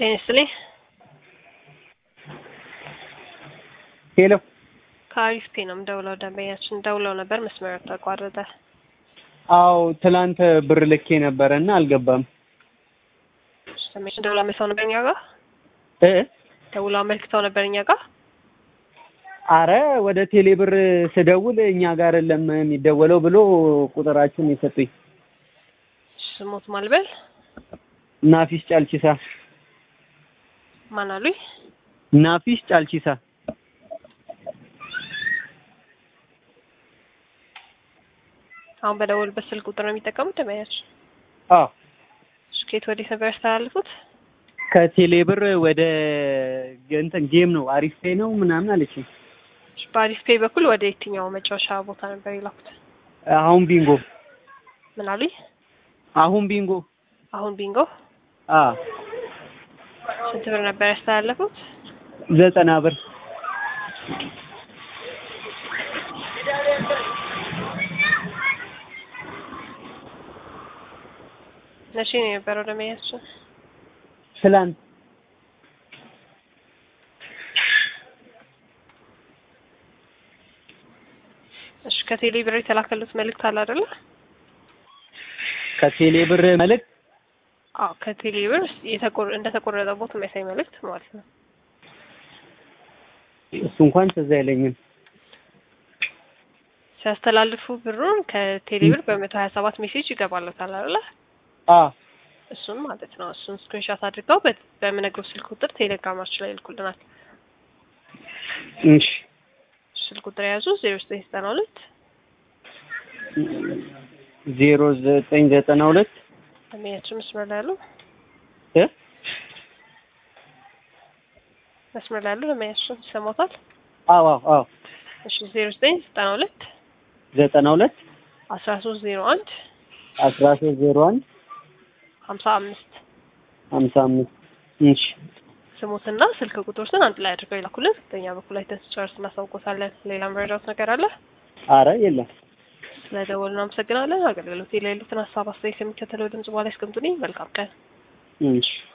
ጤና ይስጥልኝ። ሄሎ ከአሪፍ ፔ ነው የምደውለው። ደንበኛችን ደውለው ነበር፣ መስመር ተቋረጠ። አዎ ትላንት ብር ልኬ ነበረ እና አልገባም። ደንበኛችን ደውለው አመልክተው ነበር እኛ ጋር እ ደውለው አመልክተው ነበር እኛ ጋር። አረ ወደ ቴሌ ብር ስደውል እኛ ጋር የለም የሚደወለው ብሎ ቁጥራችን የሰጡኝ። ስሞት ማልበል ናፊስ ጫልቺሳ ማን አሉኝ? ናፊስ ጫልቺሳ አሁን በደወሉበት ስልክ ቁጥር ነው የሚጠቀሙት ደንበኛችን። አዎ ስኬት ወዴት ነበር ያስተላልፉት? ከቴሌ ብር ወደ እንትን ጌም ነው አሪፍ ፔ ነው ምናምን አለችኝ። በአሪፍ ፔ በኩል ወደ የትኛው መጫወቻ ቦታ ነበር የላኩት? አሁን ቢንጎ ምን አሉኝ? አሁን ቢንጎ አሁን ቢንጎ አ ስንት ብር ነበር ያስተላለፉት? ዘጠና ብር መቼ ነው የነበረው ደንበኛችን? ትላንት እሺ ከቴሌ ብር የተላከሉት መልእክት አለ አይደለ? ከቴሌ ብር መልእክት አዎ ከቴሌ ብር የተቆረ እንደተቆረጠቦት የሚያሳይ መልእክት ማለት ነው። እሱ እንኳን ትዝ አይለኝም። ሲያስተላልፉ ብሩን ከቴሌ ብር በመቶ ሀያ ሰባት ሜሴጅ ይገባለታል አይደለ? አ እሱን ማለት ነው። እሱን ስክሪንሻት አድርገው በ- በምነግረው ስልክ ቁጥር ቴሌግራማችን ላይ ይልኩልናል። እሺ ስልክ ቁጥር የያዙ ዜሮ ዘጠኝ ዘጠና ሁለት ዜሮ ዘጠኝ ዘጠና ሁለት ደንበኛችን መስመር ላይ ያሉ እ መስመር ላይ ያሉ ደንበኛችን ይሰማታል። አዎ አዎ አዎ እሺ ዜሮ ዘጠኝ ዘጠና ሁለት ዘጠና ሁለት አስራ ሶስት ዜሮ አንድ አስራ ሶስት ዜሮ አንድ ሀምሳ አምስት ሀምሳ አምስት እሺ ስሙትና ስልክ ቁጥሮችን አንድ ላይ አድርገው ይላኩልን። በእኛ በኩል ላይ ተስጨርስ እናሳውቆታለን። ሌላ መረዳት ነገር አለ? አረ የለም ስለደወሉ እናመሰግናለን። አገልግሎት ላይ ያሉትን ሀሳብ አስተያየት የሚከተለው ድምጽ በኋላ ያስቀምጡልኝ። መልካም ቀን። እሺ